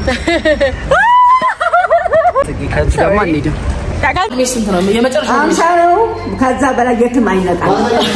ከዚህ ደግሞ አንሄድም። እድሜ ስንት ነው? የመጨረሻ አምሳ ነው። ከዛ በላይ የትም አይነቃም።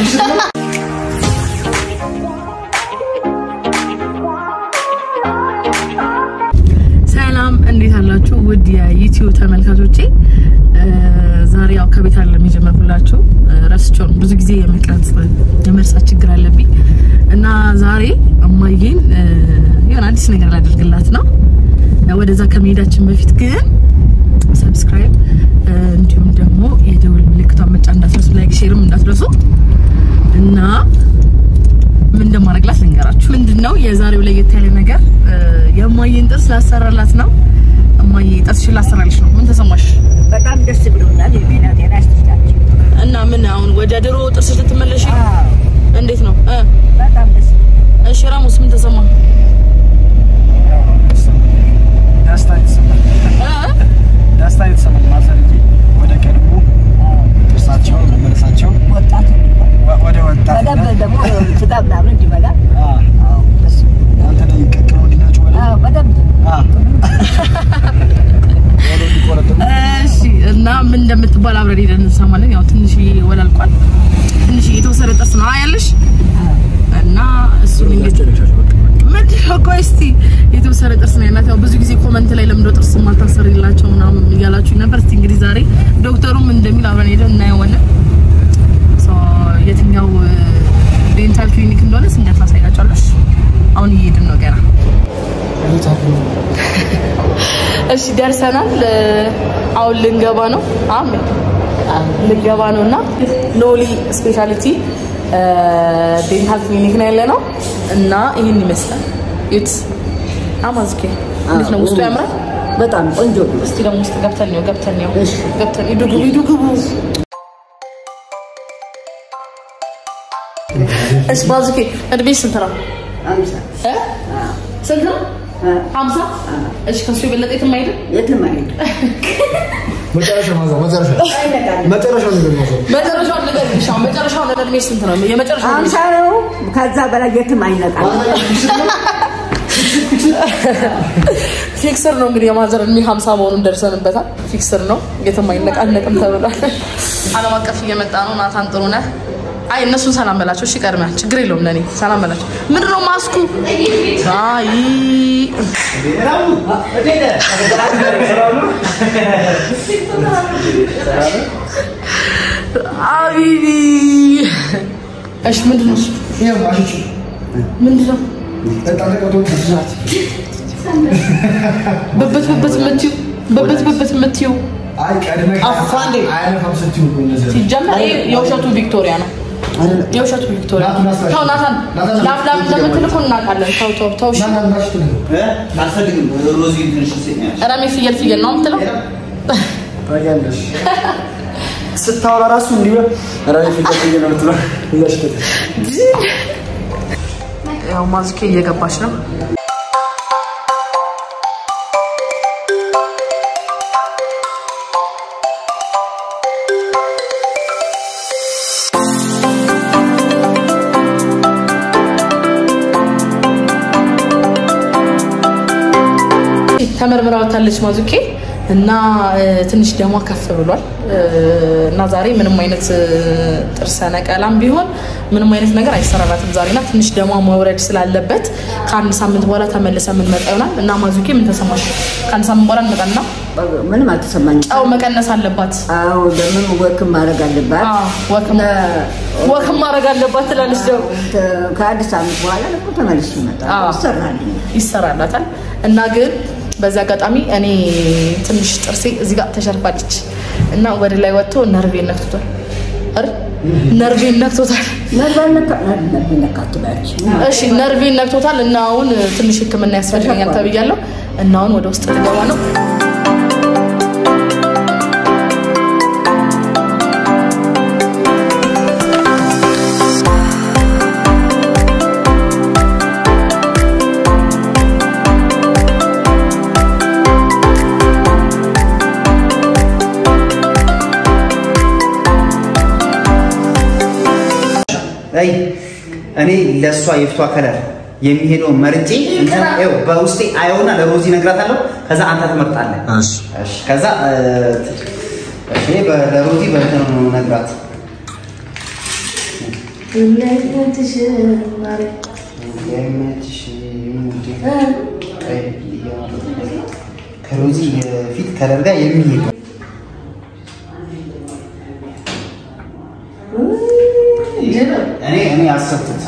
ሰላም እንዴት አላችሁ? ውድ የዩቲዩብ ተመልካቾቼ ዛሬ ያው ከቤት አለም የጀመርኩላችሁ ረስቼው ነው። ብዙ ጊዜ የመቅረጽ የመርሳት ችግር አለብኝ እና ዛሬ እማዬን የሆነ አዲስ ነገር ላደርግላት ነው። ወደዛ ከመሄዳችን በፊት ግን ሰብስክራይብ እንዲሁም ደግሞ የደውል ምልክቷን መጫን እንዳትረሱ፣ ላይክ ሼርም እንዳትረሱ እና ምን እንደማደርግላት ልንገራችሁ። ምንድነው የዛሬው ለየት ያለ ነገር የእማዬን ጥርስ ላሰራላት ነው። እማዬ ጥርስሽን ላሰራልሽ ነው። ምን ተሰማሽ? በጣም ደስ ብሎናል። የጤና ጤና ይስጥላችሁ። እና ምን አሁን ወደ ድሮ ጥርስሽ ልትመለሽ እንዴት ነው? እ በጣም ደስ እሺ ራሙስ ምን ተሰማ? ደስታ የተሰማኝ እ ደስታ የተሰማኝ ማዘርዬ ወደ ቀድሞ ጥርሳቸው መመለሳቸው ወጣት ወ- ወደ በደንብ ወጣትነት ደግሞ ስጋ ምናምን እንዲበላ አ፣ አዎ፣ ደስ አንተ ላይ ቀቅሎ እንዲነጩ ወደ አዎ፣ በደንብ አ፣ ወደ እንዲቆረጥሙ እሺ እና ምን እንደምትባል አብረን ሄደን እንሰማለን። ያው ትንሽ ወላልቋል። ትንሽ የተወሰነ ጥርስ ነው ያለሽ እና እሱን እንግዲህ ምንድን ነው ቆይ እስቲ የተወሰነ ጥርስ ነው ያላት። ያው ብዙ ጊዜ ኮመንት ላይ ለምንድነው ጥርስ ማታሰርላቸው ምናምን እያላችሁ ነበር። እስቲ እንግዲህ ዛሬ ዶክተሩም እንደሚል አብረን ሄደን እናየዋለን። ሶ የትኛው ዴንታል ክሊኒክ እንደሆነ ስንገት ላሳያቸዋለሽ። አሁን እየሄድን ነው ገና እሺ ደርሰናል። አሁን ልንገባ ነው። አሜን ልንገባ ነው እና ኖሊ ስፔሻሊቲ ዴንታል ክሊኒክ ነው ያለ ነው እና ይህን ይመስላል። ዩት አማዝኬ እንዴት ነው? ውስጡ ያምራል። በጣም ቆንጆ ነው። እስቲ ደግሞ ውስጥ ገብተን ነው ገብተን ነው እሺ። ገብተን ሂዱ ግቡ ሂዱ ግቡ። እሺ ባዙኬ እድሜሽ ስንት ነው? አምሳ እ? ስንት ነው? ሀምሳ እሺ ከሱ የበለጠ የትም አይሄድም። የትም አይሄድም። መጨረሻ ማዘር መጨረሻ መጨረሻው ነገር ማዘር መጨረሻውን ንገሪኝ። አሁን መጨረሻውን እድሜሽ ስንት ነው? የመጨረሻው አምሳ ነው። ከዛ በላይ የትም አይነቃም። ፊክስር ነው እንግዲህ የማዘር እድሜ ሀምሳ መሆኑን ደርሰንበታል። ፊክስር ነው የትም አይነቃነቅም ተብሏል። ዓለም አቀፍ እየመጣ ነው። ናታን ጥሩ ነህ። አይ እነሱን ሰላም በላቸው። እሺ ቀድመህ ችግር የለውም ለእኔ ሰላም በላቸው። ምንድን ነው ማስኩ? አይ አቢቢ እሺ ምንድን ነው? ይሄው አሽቹ ምንድን ነው? ተጣለቀቶ ተዛት በበት በበት የምትይው በበት በበት የምትይው አይ ቀድመ አፋንዴ። አይነፋም ስትዩ እኮ እነዚህ ሲጀመር ይሄ የውሸቱ ቪክቶሪያ ነው። የውሸቱ ቪክቶሪያ ናቱ ናስታሽ። ተው ናታን ናታን ላፍ ላፍ እንደምትል እኮ እናውቃለን። ተው ተው ተው እሺ። ናና ናሽቱ ነው አልፈልግም። ሮዚ ትንሽ ይሰኛል። ረሜ ፍየል ፍየል ነው የምትለው። ታያለሽ ስታወራ ራሱ እንዲህ በ- ኧረ ፊት ለፊት ነው የምትለው። ይላሽተት ያው ማዝኬ እየገባች ነው። ተመርምራ ወታለች ማዙኬ እና እ፣ ትንሽ ደሟ ከፍ ብሏል እ፣ እና ዛሬ ምንም አይነት እ፣ ጥርሰ ነቀላም ቢሆን ምንም አይነት ነገር አይሰራላትም ዛሬ እና ትንሽ ደሟ መውረድ ስላለበት ከአንድ ሳምንት በኋላ ተመልሰ የምንመጣ ይሆናል እና ማዙኬ ምን ተሰማሽ? ከአንድ ሳምንት በኋላ እንመጣና ምንም አልተሰማኝም። ጨው መቀነስ አለባት። አዎ ደግሞ ወክም ማድረግ አለባት። አዎ፣ ወክም ወክም ማድረግ አለባት ትላለች ደግሞ ተ- ከአንድ ሳምንት በኋላ ደግሞ ተመልሼ እመጣለሁ። አዎ። ይሰራልኛል። ይሰራላታል እና ግን በዚህ አጋጣሚ እኔ ትንሽ ጥርሴ እዚህ ጋር ተሸርፋለች እና ወደ ላይ ወጥቶ ነርቬን ነክቶታል አይደል? ነርቬን ነክቶታል። ነበር ነካ- ነበር ነካ አትበያለሽ። እሺ ነርቬን ነክቶታል እና አሁን ትንሽ ሕክምና ያስፈልገኛል ተብያለሁ እና አሁን ወደ ውስጥ ልገባ ነው። አይ እኔ ለእሷ የፊቷ ከለር የሚሄደውን መርጬ እንትን ይኸው በውስጤ አየውና ለሮዚ እነግራታለሁ። ከዛ አንተ ትመርጣለህ። እሺ እሺ፣ ከዛ እ፣ እሺ በ- ለሮዚ በእንትን ነው ነግራት ከሮዚ የፊት ከለር ጋር የሚሄድ እኔ እኔ አሰብኩት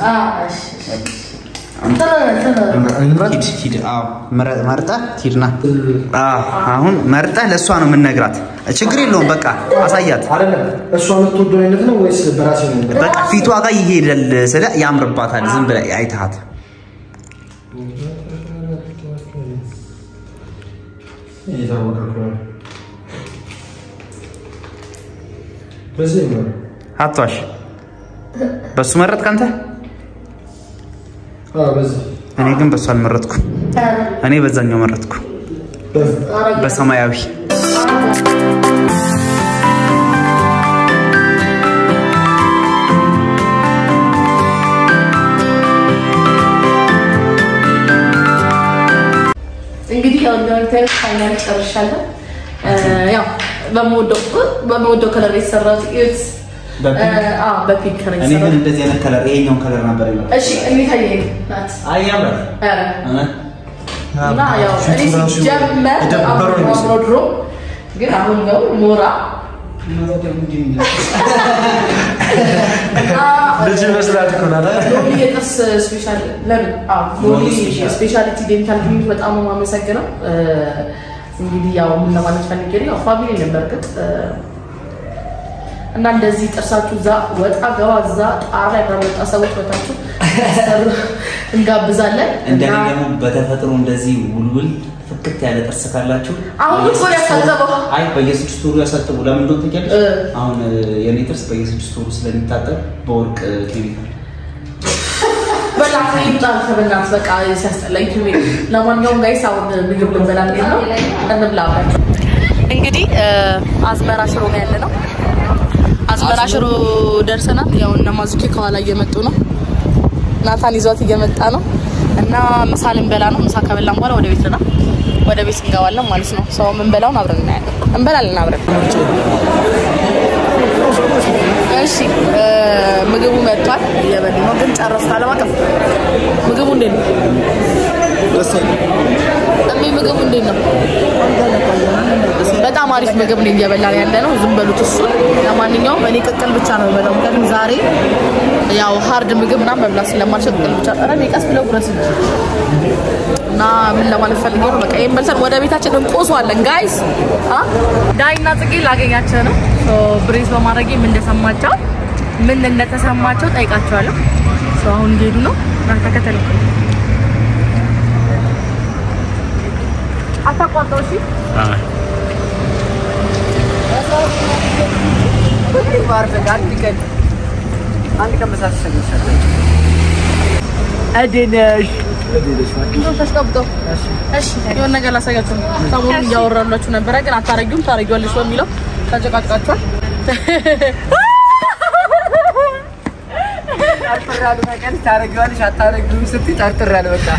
እንምረጥ። ሂድ ሂድ። አዎ መረ- መርጠህ ሂድና። አዎ አሁን መርጠህ ለእሷ ነው የምንነግራት። ችግር የለውም በቃ አሳያት። አይደለም እሷ የምትወደው አይነት ነው ወይስ በራሴ ነው? በቃ ፊቷ ጋር ይሄዳል ስለ ያምርባታል። ዝም ብለህ አይተሃት እየታወቀ እኮ ነው። በዚህ ነው አትዋሽ። በሱ መረጥክ አንተ? አዎ፣ በዚህ እኔ ግን በሱ አልመረጥኩም። እኔ በዛኛው መረጥኩ፣ በዚህ በሰማያዊ እንግዲህ ያው እንደምታዩት ፋይናል ጨርሻለሁ። እ፣ ያው በምወደው በምወደው ከለር የተሰራው ጥቂት በፒንክ ከለር እኔ ግን የተሰራው እንደዚህ አይነት ከለር ይሄኛውን ከለር ነበር የመረጥኩት። እሺ እንዴት አየህ ናት አይ ያምራል። ኧረ እውነት? እና ያው እኔ ፊቱ ራሱ ሲጀመር የደበረው አምሮ ይመስላል። አምሮ ድሮ ግን አሁን ነው ሞራ እና ልጅ ይመስላል እኮ ናት አይደል? ሎሚ የጥርስ ስፔሻል ለምን አዎ ሎሚ ስፔሻሊቲ ዴንታል ክሊኒክ በጣም ነው የማመሰግነው። እ፣ እንግዲህ ያው ምን ለማለት ፈልጌ ነው ያው ፋሚሊ ነው በርግጥ እ፣ እና እንደዚህ ጥርሳችሁ እዛ ወጣ ገባ እዛ ጣራ ላይ በመጣ ሰዎች ወታችሁ ሰሩ እንጋብዛለን እንደኔ እና ደግሞ በተፈጥሮ እንደዚህ ውልውል ፍክት ያለ ጥርስ ካላችሁ አሁን እኮ ነው ያሳጠበው። አይ በየስድስት ወሩ ያሳጥቡ። ለምን እንደሆነ ታውቂያለሽ? እ። አሁን እ፣ የኔ ጥርስ በየስድስት ወሩ ስለሚታጠብ በወርቅ እ፣ ኬሚካል በጣም ይምጣል ከበናት በቃ ሲያስጠላኝ ኪሜ ለማንኛውም ጋይስ አሁን ምግብ ልንበላ እንሄድ ነው እንብላ እንግዲህ አዝመራ ሽሮ ነው ያለ ነው አዝመራ ሽሮ ደርሰናል ያው እነ ማዙኬ ከኋላ እየመጡ ነው ናታን ይዟት እየመጣ ነው እና ምሳ ልንበላ ነው ምሳ ከበላን በኋላ ወደ ቤት ነው ወደ ቤት እንገባለን ማለት ነው ሰው የምንበላውን አብረን እናያለን እንበላለን አብረን እሺ እ፣ ምግቡ መጥቷል እየበሉ ነው ግን ጨረስኩ አለም አቀፍ ምግቡ እንዴት ነው እሜ ምግቡ እንዴት ነው በጣም አሪፍ ምግብ ነው እየበላን ያለ ነው ዝም በሉት እሱ ለማንኛውም እኔ ቅቅል ብቻ ነው የምበላው ምክንያቱም ዛሬ ያው ሀርድ ምግብ ምናምን መብላት ስለማልችል ቅቅል ብቻ ኧረ እኔ ቀስ ብለው ጉረስ እንጂ እና ምን ለማለት ፈልጌ ነው በቃ ይሄን በልተን ወደ ቤታችን እንቆሷለን ጋይስ ዳይና ጽጌ ላገኛቸው ነው ሶ ብሬዝ በማድረጌ ምን እንደሰማቸው ምን እንደተሰማቸው ጠይቃቸዋለሁ ሶ አሁን እየሄዱ ነው እና ተከተሉ አታቋርጠው እሺ ተስቀብጠው እሺ የሆነ ነገር ላሳያችሁ ነው። ሰሞኑን እያወራላችሁ ነበረ፣ ግን አታረጊውም ታረጊዋለሽ በሚለው ተጨቃጭቃችኋል። ታረጊዋለሽ አታረጊውም ስትይ ጠርጥሬያለሁ በቃ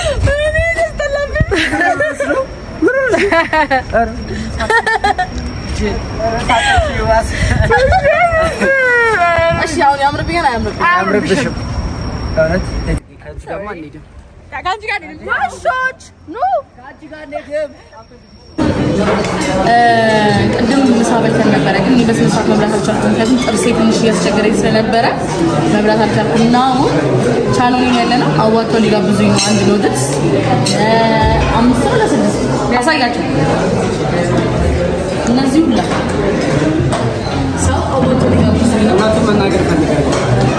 እሺ አሁን ያምርብኛል አያምርብኝም? አያምርብሽም እውነት ከዚህ ደግሞ አንሄድም ከአንቺ ጋር እንሂድ። ዋሾች ኑ ቅድም ምሳ በልተን ነበረ፣ ግን እኔ በስነ ስርዓት መብላት አልቻልኩም። ምክንያቱም ጥርሴ ትንሽ እያስቸገረኝ ስለነበረ መብላት አልቻልኩም እና አሁን ቻናሉን ያለ ነው አዋጥተው ሊጋብዙኝ ነው። አንድ ኖድልስ አምስት ነው ለስድስት ያሳያቸው እነዚህ ሁላ ሰው አዋጥተው ሊጋብዙኝ ነው። እውነቱን መናገር ፈልጋለሁ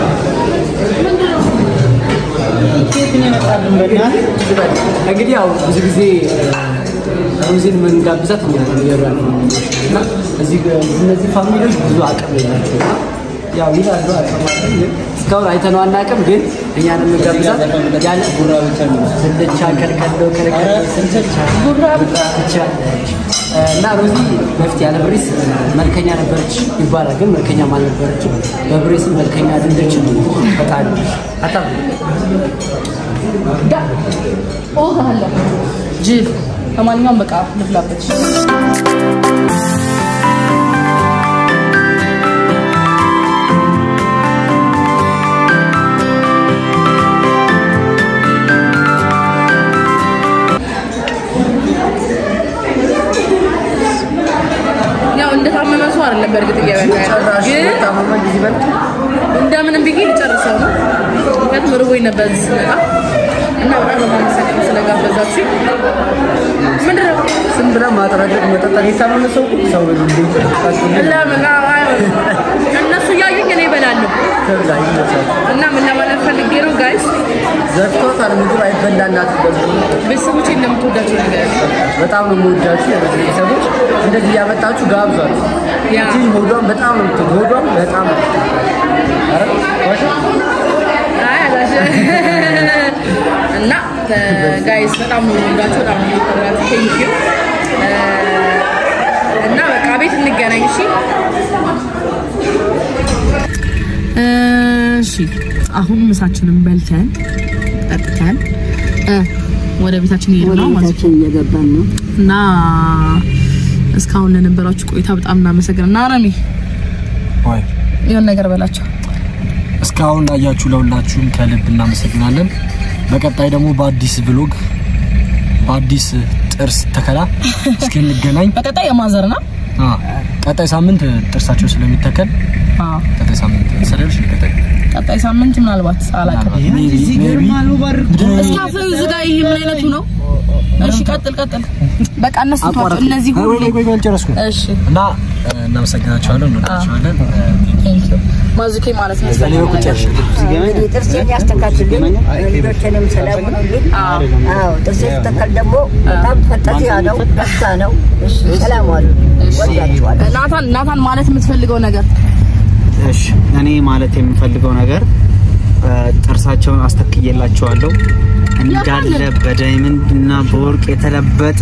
እንግዲህ ያው ብዙ ጊዜ ሩዚን የምንጋብዛት እኛ ነን እየበላን ነው። እና እዚህ ጋ- እነዚህ ፋሚሊዎች ብዙ አቅም የላቸው እና ያው ይላሉ አቅማችን ግን እስካሁን አይተነው አናውቅም። ግን እኛን የምንጋብዛት ያለ ቡራ ብቻ ነው ስልቻ ከልከሎ ከለከሎ ስልቻ ቡራ ብቻ እና ሮዚ በፊት ያለ ብሬስ መልከኛ ነበረች ይባላል፣ ግን መልከኛም አልነበረችም። በብሬስም መልከኛ አይደለችም። በጣም አታ ዳ እወጋሃለሁ ጅል። ለማንኛውም በቃ ልብላበት። ያው እንደታመመ ሰው አይደለም በእርግጥ እየበላ ያለው። ጭራሽ ግን ታመመ ጊዜ በልቶ እንደምንም ብዬ ልጨርሰው ነው። ምክንያቱም ርቦኝ ነበር እዚህ ስመጣ እና በጣም ነው የማመሰግነው ስለጋበዛችሁኝ። ምንድን ነው ዝም ብለህ ማጥረግ መጠጣት የታመመ ሰው እኮ ሰው እንዴት ጠጣችሁ ለምን እነሱ እያዩኝ እኔ እበላለሁ ተብላ ይመቻል። እና ምን ለማለት ፈልጌ ነው ጋይስ ዘግቶታል። ምግብ አይበላላት ቤተሰቦቼ እንደምትወዳቸው ነገር በጣም ነው የምወዳችሁ የበዚህ ቤተሰቦች እንደዚህ እያመጣችሁ ጋብዟት። ያ እቺ ሆዷን በጣም ነው የምትወድ ሆዷን በጣም ነው ኧረ ዋሻ አይ አላሽ እና ጋይስ በጣም ነው የምወዳቸው በጣም ነው የምወዳቸው ቴንክ ዩ እና በቃ ቤት እንገናኝ እሺ እሺ አሁን ምሳችንን በልተን ጠጥተን እ ወደ ቤታችን እየሄድን ነው ማለት ነው ቤታችን እየገባን ነው። እና እስካሁን ለነበራችሁ ቆይታ በጣም እናመሰግናለን። እና ረሚ ወይ የሆነ ነገር በላቸው። እስካሁን ላያችሁ ለሁላችሁም ከልብ እናመሰግናለን። በቀጣይ ደግሞ በአዲስ ብሎግ በአዲስ ጥርስ ተከላ እስክንገናኝ በቀጣይ የማዘር ነው። አ ቀጣይ ሳምንት ጥርሳቸው ስለሚተከል አዎ ቀጣይ ሳምንት ሰለሽ ቀጣይ ቀጣይ ሳምንት ምናልባት አላውቅም። እስኪ አፍህን ዝጋ። ይሄ ምን አይነቱ ነው? እሺ ቀጥል ቀጥል። በቃ እነሱ ተዋቸው። እነዚህ ሁሉ ወይ ወይ አልጨረስኩም እሺ እና እ፣ እናመሰግናቸዋለን እንወዳቸዋለን ቴንክ ዩ ማዙኬ ማለት ነው። በእኔ በኩል ጨርሻለሁ እንግዲህ ጥርሴን ያስተካክልልኝ ልጆችንም ሰላሙኑልኝ። አዎ ጥርሴ ስተካከል ደግሞ በጣም ፈጠዚያ ነው፣ ደስታ ነው። እሺ ሰላም ዋሉ። ወዳችኋለሁ። ናታን ናታን ማለት የምትፈልገው ነገር እሺ እኔ ማለት የምፈልገው ነገር እ፣ ጥርሳቸውን አስተክዬላቸዋለሁ እንዳለ በዳይመንድ እና በወርቅ የተለበጠ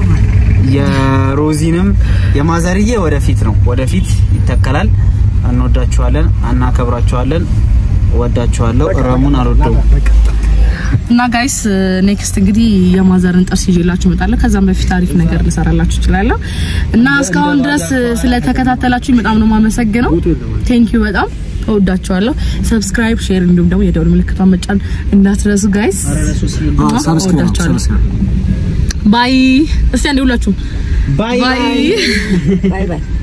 የሮዚንም የማዘርዬ ወደፊት ነው ወደፊት ይተከላል። እንወዳችኋለን፣ እናከብራችኋለን። ወዳችኋለሁ። ረሙን አልወደውም። እና ጋይስ ኔክስት እንግዲህ የማዘርን ጥርስ ይዤላችሁ እመጣለሁ። ከዛም በፊት አሪፍ ነገር ልሰራላችሁ እችላለሁ። እና እስካሁን ድረስ ስለተከታተላችሁኝ በጣም ነው የማመሰግነው። ቴንክ ዩ በጣም እወዳችኋለሁ። ሰብስክራይብ፣ ሼር እንዲሁም ደግሞ የደውል ምልክቷን መጫን እንዳትረሱ ጋይስ። እወዳችኋለሁ። ባይ። እስቲ አንዴ ሁላችሁም ባይ ባይ። ባይ ባይ